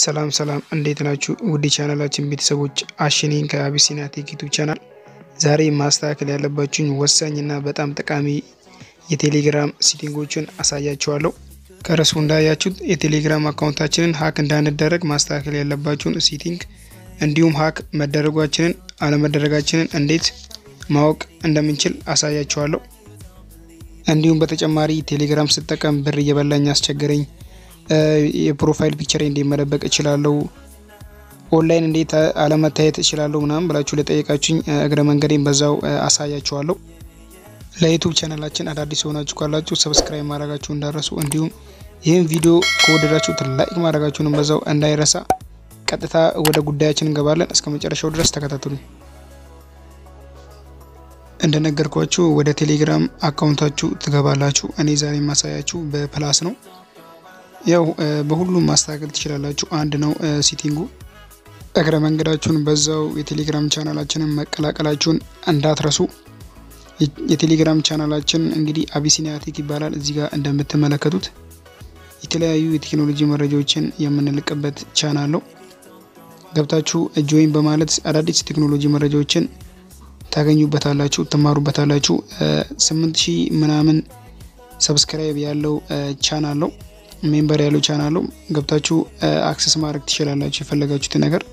ሰላም ሰላም እንዴት ናችሁ? ውድ ቻናላችን ቤተሰቦች አሽኔን ከአቢሲኒያ ቴክ ዩቱብ ቻናል ዛሬ ማስተካከል ያለባችሁኝ ወሳኝና በጣም ጠቃሚ የቴሌግራም ሴቲንጎችን አሳያችኋለሁ። ከርዕሱ እንዳያችሁት የቴሌግራም አካውንታችንን ሀክ እንዳንደረግ ማስተካከል ያለባችሁን ሴቲንግ እንዲሁም ሀክ መደረጓችንን አለመደረጋችንን እንዴት ማወቅ እንደምንችል አሳያችኋለሁ። እንዲሁም በተጨማሪ ቴሌግራም ስጠቀም ብር እየበላኝ አስቸገረኝ የፕሮፋይል ፒክቸር እንዴት መደበቅ እችላለሁ፣ ኦንላይን እንዴት አለመታየት እችላለሁ ምናምን ብላችሁ ለጠየቃችሁኝ እግረ መንገዴን በዛው አሳያችኋለሁ። ለዩቱብ ቻናላችን አዳዲስ የሆናችሁ ካላችሁ ሰብስክራይብ ማድረጋችሁ እንዳረሱ፣ እንዲሁም ይህን ቪዲዮ ከወደዳችሁ ላይክ ማድረጋችሁንም በዛው እንዳይረሳ። ቀጥታ ወደ ጉዳያችን እንገባለን። እስከ መጨረሻው ድረስ ተከታተሉ። እንደነገርኳችሁ ወደ ቴሌግራም አካውንታችሁ ትገባላችሁ። እኔ ዛሬ የማሳያችሁ በፕላስ ነው። ያው በሁሉም ማስተካከል ትችላላችሁ። አንድ ነው ሴቲንጉ። እግረ መንገዳችሁን በዛው የቴሌግራም ቻናላችንን መቀላቀላችሁን እንዳትረሱ። የቴሌግራም ቻናላችን እንግዲህ አቢሲኒያ ቴክ ይባላል። እዚህ ጋር እንደምትመለከቱት የተለያዩ የቴክኖሎጂ መረጃዎችን የምንልቅበት ቻናል ነው። ገብታችሁ ጆይን በማለት አዳዲስ ቴክኖሎጂ መረጃዎችን ታገኙበታላችሁ፣ ትማሩበታላችሁ። ስምንት ሺህ ምናምን ሰብስክራይብ ያለው ቻናል ነው ሜምበር ያለው ቻናል ነው። ገብታችሁ አክሰስ ማድረግ ትችላላችሁ የፈለጋችሁትን ነገር።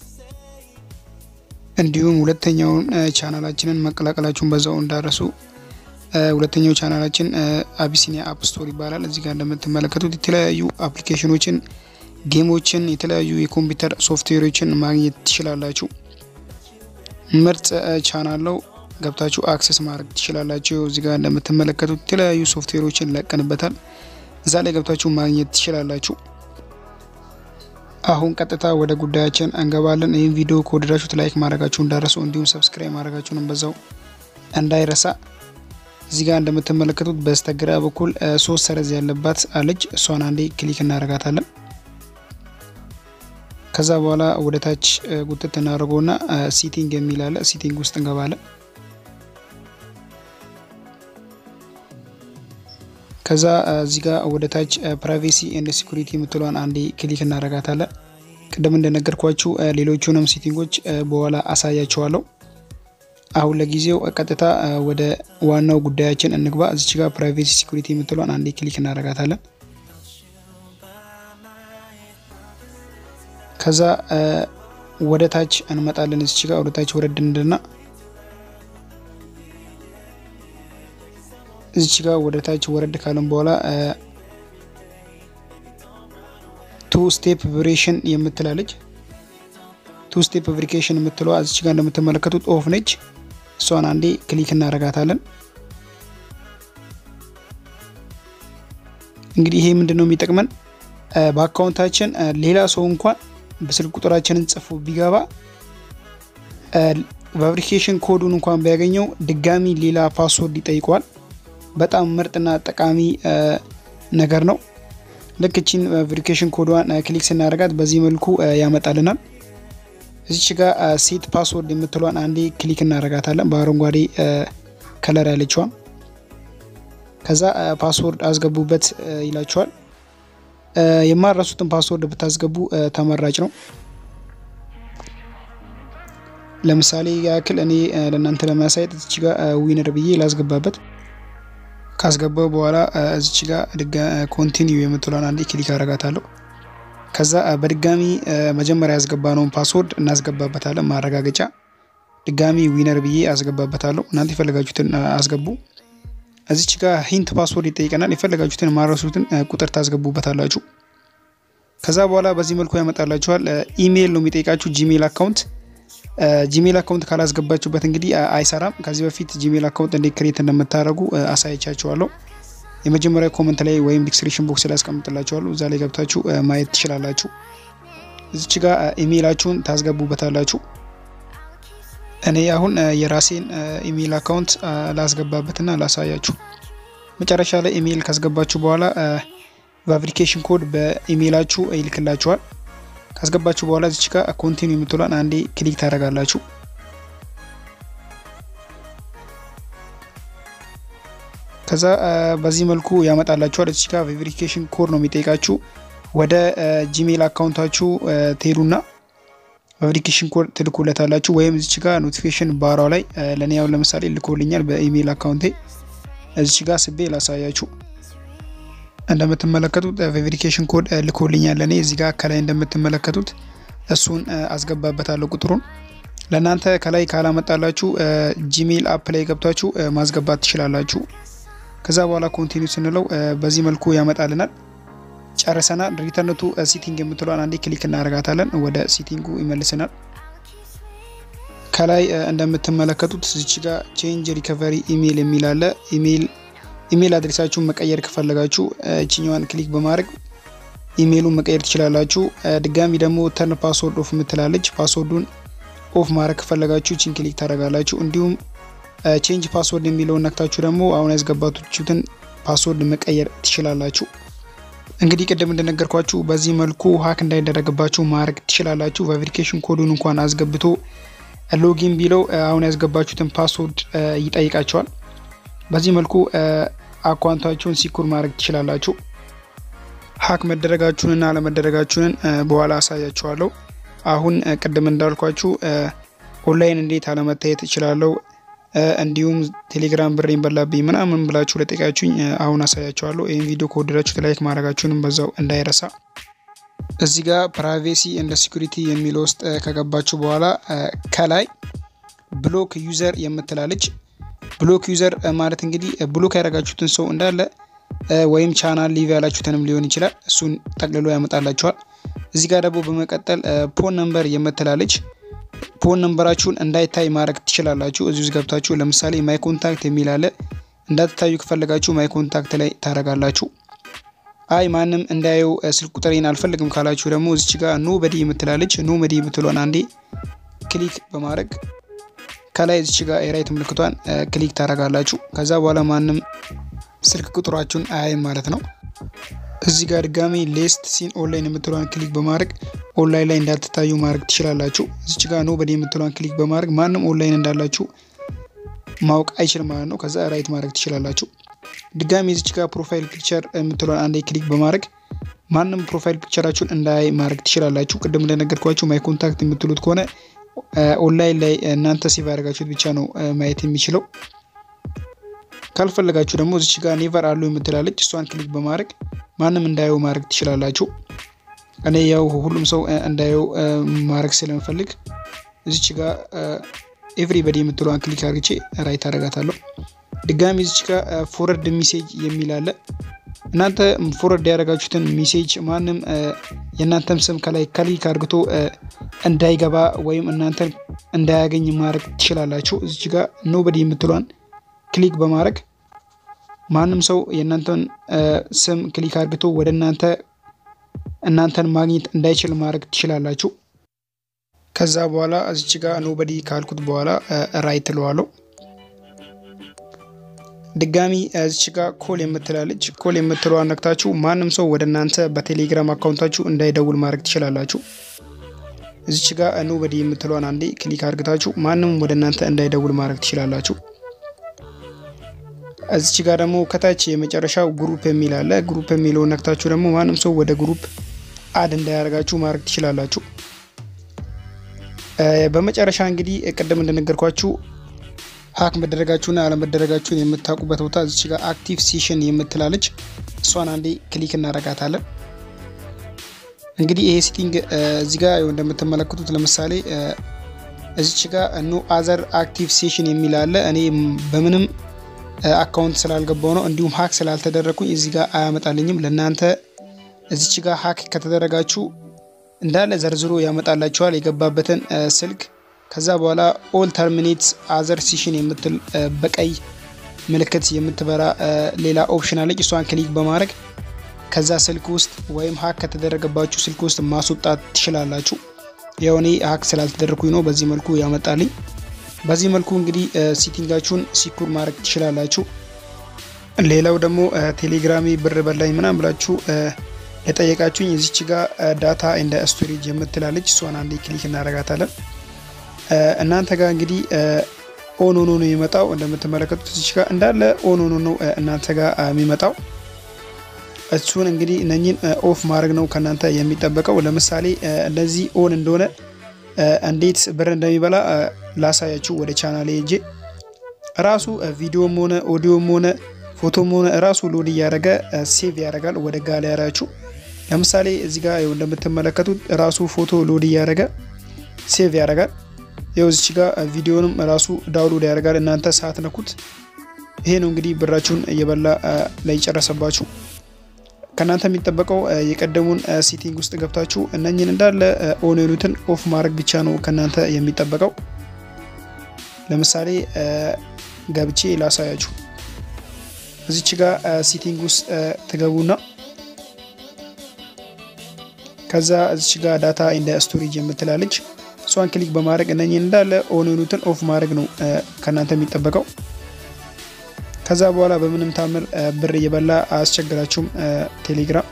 እንዲሁም ሁለተኛውን ቻናላችንን መቀላቀላችሁን በዛው እንዳረሱ። ሁለተኛው ቻናላችን አቢሲኒያ አፕ ስቶር ይባላል። እዚህ ጋር እንደምትመለከቱት የተለያዩ አፕሊኬሽኖችን፣ ጌሞችን፣ የተለያዩ የኮምፒውተር ሶፍትዌሮችን ማግኘት ትችላላችሁ። ምርጥ ቻናል ነው። ገብታችሁ አክሰስ ማድረግ ትችላላችሁ። እዚህ ጋር እንደምትመለከቱት የተለያዩ ሶፍትዌሮችን ለቀንበታል። እዛ ላይ ገብታችሁ ማግኘት ትችላላችሁ። አሁን ቀጥታ ወደ ጉዳያችን እንገባለን። ይህን ቪዲዮ ከወደዳችሁት ላይክ ማድረጋችሁ እንዳረሱ፣ እንዲሁም ሰብስክራይብ ማድረጋችሁንም በዛው እንዳይረሳ። እዚህ ጋር እንደምትመለከቱት በስተግራ በኩል ሶስት ሰረዝ ያለባት አለች። እሷን አንዴ ክሊክ እናደርጋታለን። ከዛ በኋላ ወደ ታች ጉትት እናደርገውና ሲቲንግ የሚል አለ። ሲቲንግ ውስጥ እንገባለን። ከዛ እዚህ ጋር ወደ ታች ፕራይቬሲ ኤንድ ሲኩሪቲ የምትለዋን አንዴ ክሊክ እናደርጋታለን። ቅድም እንደነገርኳችሁ ሌሎቹንም ሴቲንጎች በኋላ አሳያችኋለሁ። አሁን ለጊዜው ቀጥታ ወደ ዋናው ጉዳያችን እንግባ። እዚች ጋር ፕራይቬሲ ሲኩሪቲ የምትለዋን አንዴ ክሊክ እናደርጋታለን። ከዛ ወደ ታች እንመጣለን። እዚች ጋር ወደ ታች ወረድ እንድና እዚች ጋር ወደ ታች ወረድ ካለን በኋላ ቱ ስቴፕ ቬሪፊኬሽን የምትላለች ቱ ስቴፕ ቬሪፊኬሽን የምትለዋ እዚች ጋር እንደምትመለከቱት ኦፍ ነች። እሷን አንዴ ክሊክ እናደርጋታለን። እንግዲህ ይሄ ምንድን ነው የሚጠቅመን በአካውንታችን ሌላ ሰው እንኳን በስልክ ቁጥራችንን ጽፎ ቢገባ ቬሪፊኬሽን ኮዱን እንኳን ቢያገኘው ድጋሚ ሌላ ፓስወርድ ይጠይቀዋል። በጣም ምርጥና ጠቃሚ ነገር ነው። ልክ እቺን ቬሪፊኬሽን ኮዷን ክሊክ ስናደርጋት በዚህ መልኩ ያመጣልናል። እዚች ጋር ሴት ፓስወርድ የምትሏን አንዴ ክሊክ እናደርጋታለን፣ በአረንጓዴ ከለር ያለችዋን። ከዛ ፓስወርድ አስገቡበት ይላችኋል። የማረሱትን ፓስወርድ ብታስገቡ ተመራጭ ነው። ለምሳሌ ያክል እኔ ለእናንተ ለማሳየት እዚች ጋር ዊነር ብዬ ላስገባበት ካስገባው በኋላ እዚች ጋር ኮንቲኒዩ የምትለውን አንዴ ክሊክ አረጋታለሁ። ከዛ በድጋሚ መጀመሪያ ያስገባነውን ፓስወርድ እናስገባበታለን። ማረጋገጫ ድጋሚ ዊነር ብዬ አስገባበታለሁ። እናንተ የፈለጋችሁትን አስገቡ። እዚች ጋር ሂንት ፓስወርድ ይጠይቀናል። የፈለጋችሁትን ማረሱትን ቁጥር ታስገቡበታላችሁ። ከዛ በኋላ በዚህ መልኩ ያመጣላችኋል። ኢሜይል ነው የሚጠይቃችሁ፣ ጂሜል አካውንት ጂሜል አካውንት ካላስገባችሁበት እንግዲህ አይሰራም። ከዚህ በፊት ጂሜል አካውንት እንዴት ክሬት እንደምታደርጉ አሳይቻችኋለሁ። የመጀመሪያ ኮመንት ላይ ወይም ዲስክሪፕሽን ቦክስ ላይ ያስቀምጥላችኋለሁ። እዛ ላይ ገብታችሁ ማየት ትችላላችሁ። እዚች ጋር ኢሜይላችሁን ታስገቡበታላችሁ። እኔ አሁን የራሴን ኢሜይል አካውንት ላስገባበትና ላሳያችሁ። መጨረሻ ላይ ኢሜይል ካስገባችሁ በኋላ ቬሪፊኬሽን ኮድ በኢሜይላችሁ ይልክላችኋል። ካስገባችሁ በኋላ እዚች ጋር ኮንቲኒው የምትሏን አንዴ ክሊክ ታደርጋላችሁ። ከዛ በዚህ መልኩ ያመጣላችኋል። እዚች ጋር ቬሪፊኬሽን ኮድ ነው የሚጠይቃችሁ። ወደ ጂሜል አካውንታችሁ ትሄዱና ቬሪፊኬሽን ኮድ ትልኩለታላችሁ። ወይም እዚች ጋር ኖቲፊኬሽን ባሯ ላይ ለእኔ ያው ለምሳሌ ልኮልኛል በኢሜይል አካውንቴ እዚች ጋር ስቤ ላሳያችሁ። እንደምትመለከቱት ቬሪፊኬሽን ኮድ ልኮልኛል ለእኔ እዚህ ጋር ከላይ እንደምትመለከቱት እሱን አስገባበታለሁ ቁጥሩን። ለእናንተ ከላይ ካላመጣላችሁ ጂሜል አፕ ላይ ገብታችሁ ማስገባት ትችላላችሁ። ከዛ በኋላ ኮንቲኒው ስንለው በዚህ መልኩ ያመጣልናል። ጨርሰናል። ሪተርንቱ ሲቲንግ የምትለዋን አንዴ ክሊክ እናደርጋታለን። ወደ ሲቲንጉ ይመልሰናል። ከላይ እንደምትመለከቱት እዚች ጋር ቼንጅ ሪከቨሪ ኢሜይል የሚል አለ። ኢሜይል አድሬሳችሁን መቀየር ከፈለጋችሁ እችኛዋን ክሊክ በማድረግ ኢሜይሉን መቀየር ትችላላችሁ። ድጋሚ ደግሞ ተርን ፓስወርድ ኦፍ የምትላለች ፓስወርዱን ኦፍ ማድረግ ከፈለጋችሁ ቺን ክሊክ ታደርጋላችሁ። እንዲሁም ቼንጅ ፓስወርድ የሚለውን ነክታችሁ ደግሞ አሁን ያስገባችሁትን ፓስወርድ መቀየር ትችላላችሁ። እንግዲህ ቅድም እንደነገርኳችሁ በዚህ መልኩ ሀክ እንዳይደረግባችሁ ማድረግ ትችላላችሁ። ቬሪፊኬሽን ኮዱን እንኳን አስገብቶ ሎጊን ቢለው አሁን ያስገባችሁትን ፓስወርድ ይጠይቃቸዋል። በዚህ መልኩ አካውንታችሁን ሲኩር ማድረግ ትችላላችሁ። ሀክ መደረጋችሁንና አለመደረጋችሁንን በኋላ አሳያችኋለሁ። አሁን ቅድም እንዳልኳችሁ ኦንላይን እንዴት አለመታየት እችላለሁ፣ እንዲሁም ቴሌግራም ብሬን በላብኝ ምናምን ብላችሁ ለጠቃችሁኝ አሁን አሳያችኋለሁ። ይህን ቪዲዮ ከወደዳችሁት ላይክ ማድረጋችሁንም በዛው እንዳይረሳ። እዚህ ጋር ፕራይቬሲ እንደ ሲኩሪቲ የሚለው ውስጥ ከገባችሁ በኋላ ከላይ ብሎክ ዩዘር የምትላለች። ብሎክ ዩዘር ማለት እንግዲህ ብሎክ ያደረጋችሁትን ሰው እንዳለ ወይም ቻናል ሊቭ ያላችሁትንም ሊሆን ይችላል። እሱን ጠቅልሎ ያመጣላችኋል። እዚህ ጋር ደግሞ በመቀጠል ፖን ነምበር የምትላለች ፎን ነምበራችሁን እንዳይታይ ማድረግ ትችላላችሁ። እዚህ ውስጥ ገብታችሁ ለምሳሌ ማይ ኮንታክት የሚል አለ። እንዳትታዩ ከፈለጋችሁ ማይ ኮንታክት ላይ ታደርጋላችሁ። አይ ማንም እንዳየው ስልክ ቁጥሬን አልፈልግም ካላችሁ ደግሞ እዚች ጋር ኖ በዲ የምትላለች ኖ በዲ የምትለውን አንዴ ክሊክ በማድረግ ከላይ እዚች ጋር የራይት ምልክቷን ክሊክ ታደርጋላችሁ። ከዛ በኋላ ማንም ስልክ ቁጥራችሁን አያይም ማለት ነው። እዚህ ጋር ድጋሚ ሌስት ሲን ኦንላይን የምትለዋን ክሊክ በማድረግ ኦንላይን ላይ እንዳትታዩ ማድረግ ትችላላችሁ። እዚች ጋር ኖ በዲ የምትለዋን ክሊክ በማድረግ ማንም ኦንላይን እንዳላችሁ ማወቅ አይችልም ማለት ነው። ከዛ ራይት ማድረግ ትችላላችሁ። ድጋሚ እዚች ጋር ፕሮፋይል ፒክቸር የምትለዋን አንዴ ክሊክ በማድረግ ማንም ፕሮፋይል ፒክቸራችሁን እንዳያይ ማድረግ ትችላላችሁ። ቅድም እንደነገርኳችሁ ማይ ኮንታክት የምትሉት ከሆነ ኦንላይን ላይ እናንተ ሴቭ ያደርጋችሁት ብቻ ነው ማየት የሚችለው። ካልፈለጋችሁ ደግሞ እዚች ጋር ኔቨር አሉ የምትላለች እሷን ክሊክ በማድረግ ማንም እንዳየው ማድረግ ትችላላችሁ። እኔ ያው ሁሉም ሰው እንዳየው ማድረግ ስለምፈልግ እዚች ጋር ኤቭሪበዲ የምትለዋን ክሊክ አድርጌ ራይት አደርጋታለሁ። ድጋሚ እዚች ጋር ፎረርድ ሚሴጅ የሚል አለ። እናንተ ፎረርድ ያደረጋችሁትን ሚሴጅ ማንም የእናንተም ስም ከላይ ክሊክ አድርግቶ እንዳይገባ ወይም እናንተን እንዳያገኝ ማድረግ ትችላላችሁ። እዚች ጋር ኖበዲ የምትለዋን ክሊክ በማድረግ ማንም ሰው የእናንተን ስም ክሊክ አድርግቶ ወደ እናንተ እናንተን ማግኘት እንዳይችል ማድረግ ትችላላችሁ። ከዛ በኋላ እዚች ጋር ኖበዲ ካልኩት በኋላ ራይት ትለዋለሁ። ድጋሚ እዚች ጋር ኮል የምትላለች ኮል የምትለዋን ነክታችሁ ማንም ሰው ወደ እናንተ በቴሌግራም አካውንታችሁ እንዳይደውል ማድረግ ትችላላችሁ። እዚች ጋር ኖበዲ የምትለዋን አንዴ ክሊክ አድርግታችሁ ማንም ወደ እናንተ እንዳይደውል ማድረግ ትችላላችሁ። እዚች ጋር ደግሞ ከታች የመጨረሻው ግሩፕ የሚል አለ። ግሩፕ የሚለውን ነክታችሁ ደግሞ ማንም ሰው ወደ ግሩፕ አድ እንዳያደርጋችሁ ማድረግ ትችላላችሁ። በመጨረሻ እንግዲህ ቅድም እንደነገርኳችሁ ሀክ መደረጋችሁና አለመደረጋችሁን የምታውቁበት ቦታ እዚች ጋር አክቲቭ ሴሽን የምትላለች እሷን አንዴ ክሊክ እናረጋታለን። እንግዲህ ይሄ ሴቲንግ እዚህ ጋር እንደምትመለከቱት ለምሳሌ እዚች ጋር ኖ አዘር አክቲቭ ሴሽን የሚል አለ። እኔ በምንም አካውንት ስላልገባው ነው እንዲሁም ሀክ ስላልተደረግኩኝ እዚህ ጋር አያመጣልኝም። ለእናንተ እዚች ጋር ሀክ ከተደረጋችሁ እንዳለ ዘርዝሮ ያመጣላችኋል የገባበትን ስልክ ከዛ በኋላ ኦል ተርሚኔት አዘር ሴሽን የምትል በቀይ ምልክት የምትበራ ሌላ ኦፕሽን አለች። እሷን ክሊክ በማድረግ ከዛ ስልክ ውስጥ ወይም ሀክ ከተደረገባችሁ ስልክ ውስጥ ማስወጣት ትችላላችሁ። ያው እኔ ሀክ ስላልተደረግኩኝ ነው በዚህ መልኩ ያመጣልኝ። በዚህ መልኩ እንግዲህ ሴቲንጋችሁን ሲኩር ማድረግ ትችላላችሁ። ሌላው ደግሞ ቴሌግራሜ ብር በላኝ ምናምን ብላችሁ የጠየቃችሁኝ እዚች ጋር ዳታ እንደ ስቶሬጅ የምትላለች እሷን አንዴ ክሊክ እናደርጋታለን። እናንተ ጋር እንግዲህ ኦን ሆኖ ነው የሚመጣው። እንደምትመለከቱት እዚች ጋር እንዳለ ኦን ሆኖ ነው እናንተ ጋር የሚመጣው። እሱን እንግዲህ እነኝን ኦፍ ማድረግ ነው ከእናንተ የሚጠበቀው። ለምሳሌ እንደዚህ ኦን እንደሆነ እንዴት ብር እንደሚበላ ላሳያችሁ። ወደ ቻናሌ ሄጄ ራሱ ቪዲዮም ሆነ ኦዲዮም ሆነ ፎቶም ሆነ ራሱ ሎድ እያደረገ ሴቭ ያደርጋል ወደ ጋለሪያችሁ። ለምሳሌ እዚህ ጋር እንደምትመለከቱት ራሱ ፎቶ ሎድ እያደረገ ሴቭ ያደርጋል። ይኸው እዚች ጋር ቪዲዮንም ራሱ ዳውንሎድ ያደርጋል እናንተ ሳትነኩት። ይሄ ነው እንግዲህ ብራችሁን እየበላ ላይ ጨረሰባችሁ። ከእናንተ የሚጠበቀው የቀደሙን ሴቲንግ ውስጥ ገብታችሁ እነኝን እንዳለ ኦን የሆኑትን ኦፍ ማድረግ ብቻ ነው ከእናንተ የሚጠበቀው። ለምሳሌ ገብቼ ላሳያችሁ። እዚች ጋር ሴቲንግ ውስጥ ትገቡና ከዛ እዚች ጋር ዳታ ኢንደ ስቶሬጅ የምትላለች እሷን ክሊክ በማድረግ እነኝን እንዳለ ኦን የሆኑትን ኦፍ ማድረግ ነው ከእናንተ የሚጠበቀው። ከዛ በኋላ በምንም ታምር ብር እየበላ አያስቸግራችሁም ቴሌግራም።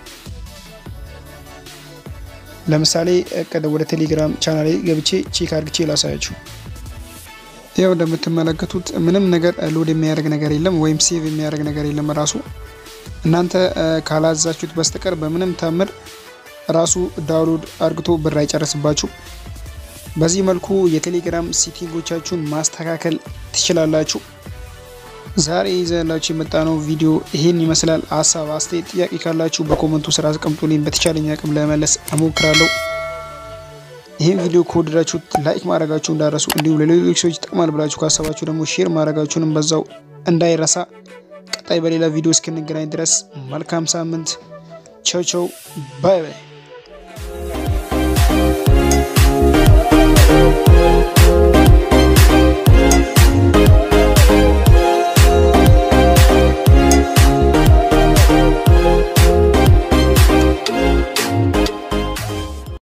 ለምሳሌ ወደ ቴሌግራም ቻናል ገብቼ ቼክ አድርግቼ ላሳያችሁ። ያው እንደምትመለከቱት ምንም ነገር ሎድ የሚያደርግ ነገር የለም፣ ወይም ሴቭ የሚያደርግ ነገር የለም። ራሱ እናንተ ካላዛችሁት በስተቀር በምንም ታምር ራሱ ዳውንሎድ አርግቶ ብር አይጨርስባችሁ። በዚህ መልኩ የቴሌግራም ሴቲንጎቻችሁን ማስተካከል ትችላላችሁ። ዛሬ ይዘላችሁ የመጣነው ቪዲዮ ይሄን ይመስላል። ሀሳብ አስተያየት፣ ጥያቄ ካላችሁ በኮመንቱ ስራ አስቀምጡልኝ። በተቻለኝ አቅም ለመመለስ እሞክራለሁ። ይህን ቪዲዮ ከወደዳችሁት ላይክ ማድረጋችሁ እንዳረሱ፣ እንዲሁም ለሌሎች ሰዎች ይጠቅማል ብላችሁ ካሰባችሁ ደግሞ ሼር ማድረጋችሁንም በዛው እንዳይረሳ። ቀጣይ በሌላ ቪዲዮ እስክንገናኝ ድረስ መልካም ሳምንት። ቸው ቸው፣ ባይ ባይ።